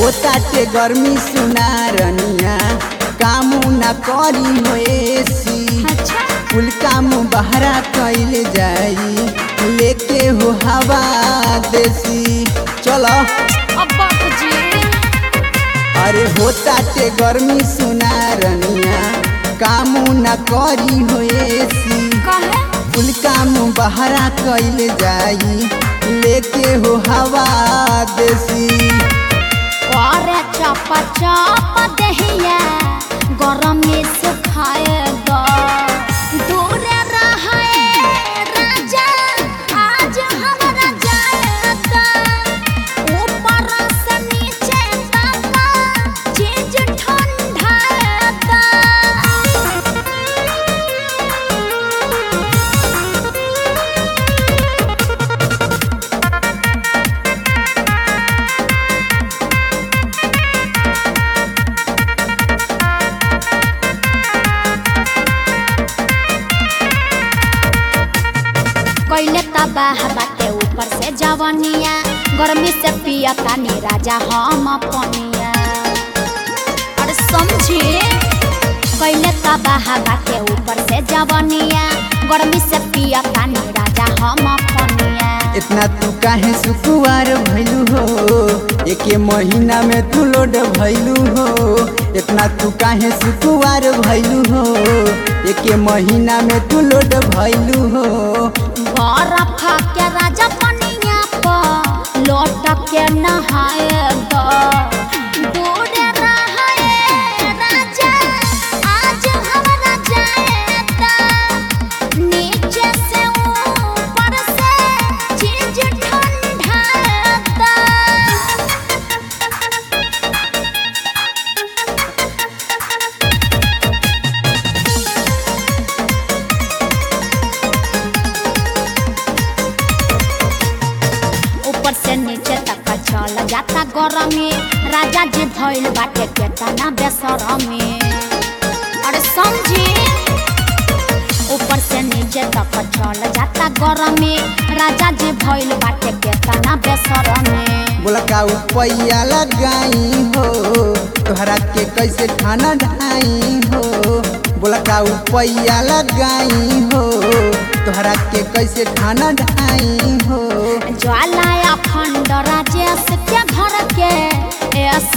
होताटे गर्मी सुना रनिया कामू न करी हो एसी अच्छा कुल काम बहरा कैल जाई लेके हो हवा देसी चलो अब बाबूजी अरे होताटे गर्मी सुना रनिया कामू न करी हो एसी कहे कुल काम बहरा कैल जाई लेके हो हवा देसी करे चप चप दहिया गरम में सुखाए द दूर रहे राजा आज हमरा जाएगा ऊपर से नीचे तक चीज ठंडा कैले तबाह बाटे ऊपर से जवनिया गर्मी से पिया तानी राजा हम पनिया अरे समझी कैले तबाह बाटे ऊपर से जवनिया गर्मी से पिया तानी राजा हम पनिया इतना तू काहे सुकुआर भैलू हो एके महीना में तू लोड भैलू हो इतना तू काहे सुकुआर भैलू हो एके महीना में तू लोड भैलू हो बर्फ के राजा पनिया पर लौट के नहाए द दूर रहे राजा आज हमरा जाएगा नीचे से ऊपर से चीज ठंडा ऊपर से नीचे तक चल जाता गरमी राजा जी भइल बाटे केतना बेसरमी अरे समझी ऊपर से नीचे तक चल जाता गरमी राजा जी भइल बाटे केतना बेसरमी बोला का उपैया लगाई हो तोहरा के कैसे खाना ढाई हो बोला का उपैया लगाई हो तोहरा के कैसे खाना ढाई हो ज्वाला या खंड राजेश के घर के एस